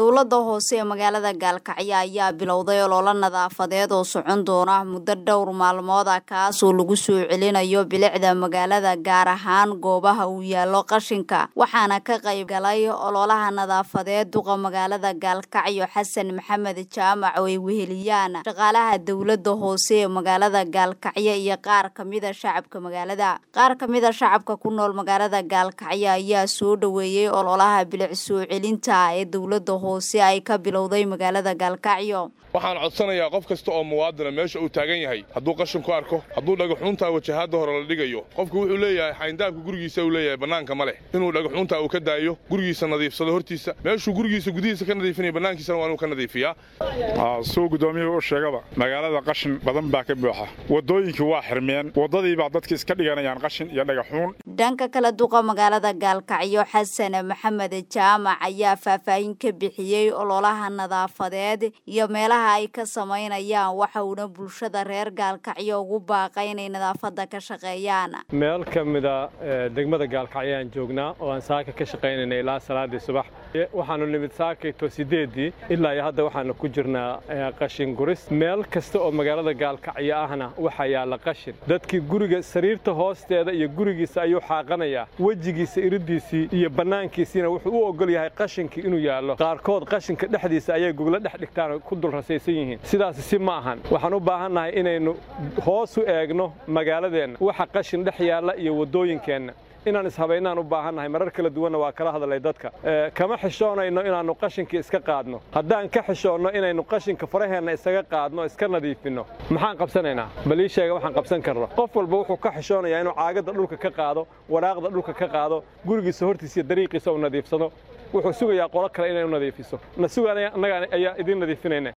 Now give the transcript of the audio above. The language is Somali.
dowladda hoose ee magaalada gaalkacyo ayaa bilowday ololo nadaafadeed oo socon doona muddo dhowr maalmood ah kaasoo lagu soo celinayo bilicda magaalada gaar ahaan goobaha uu yaallo qashinka waxaana ka qayb galay ololaha nadaafadeed duqa magaalada gaalkacyo xasan maxamed jaamac oo ay weheliyaan shaqaalaha dowladda hoose ee magaalada gaalkacyo iyo qaar kamida shacabka magaalada qaar kamida shacabka ku nool magaalada gaalkacyo ayaa soo dhoweeyey ololaha bilic soo celinta ee dowladda hoose ay ka bilowday magaalada gaalkacyo waxaan codsanayaa qof kasta oo muwaadina meesha uu taagan yahay hadduu qashin ku arko hadduu dhagaxuuntaa wajahaadda hore la dhigayo qofku wuxuu leeyahay xayndaabka gurigiisa uu leeyahay bannaanka ma leh inuu dhagaxuuntaa uu ka daayo gurigiisa nadiifsado hortiisa meeshuu gurigiisa gudihiisa ka nadiifinaya bannaankiisana waa inuu ka nadiifiyaa suu guddoomiyuhu u sheegaba magaalada qashin badan baa ka buuxa waddooyinkii waa xirmeen waddadii baa dadka iska dhiganayaan qashin iyo dhagaxuun dhanka kale duqa magaalada gaalkacyo xasan maxamed jaamac ayaa faahfaahin ka bixiyey ololaha nadaafadeed iyo meelaha ay ka samaynayaan waxa uuna bulshada reer gaalkacyo ugu baaqay inay nadaafadda ka shaqeeyaan meel ka mida degmada gaalkacyo aan joognaa oo aan saaka ka shaqaynayna ilaa salaadii subax waxaanu nimid saakayto sideeddii ilaa iyo hadda waxaanu ku jirnaa qashin guris meel kasta oo magaalada gaalkacyo ahna waxaa yaalla qashin dadkii guriga sariirta hoosteeda iyo gurigiisa ayuu xaaqanayaa wejigiisa iriddiisii iyo bannaankiisiina wuxuu u ogol yahay qashinkii inuu yaallo qaarkood qashinka dhexdiisa ayay goglo dhex dhigtaan ku dul rasaysan yihiin sidaas si ma ahan waxaan u baahannahay inaynu hoos u eegno magaaladeenna waxa qashin dhex yaalla iyo waddooyinkeenna inaan ishabaynaan u baahannahay marar kala duwanna waa kala hadlay dadka kama xishoonayno inaannu qashinkii iska qaadno haddaan ka xishoonno inaynu qashinka faraheenna isaga qaadno iska nadiifinno maxaan qabsanaynaa bal ii sheega waxaan qabsan karno qof walba wuxuu ka xishoonayaa inuu caagadda dhulka ka qaado waraaqda dhulka ka qaado gurigiisa hortiisa iyo dariiqiisa uu nadiifsado wuxuu sugayaa qolo kale inay u nadiifiso na suga annaga ayaa idiin nadiifinayna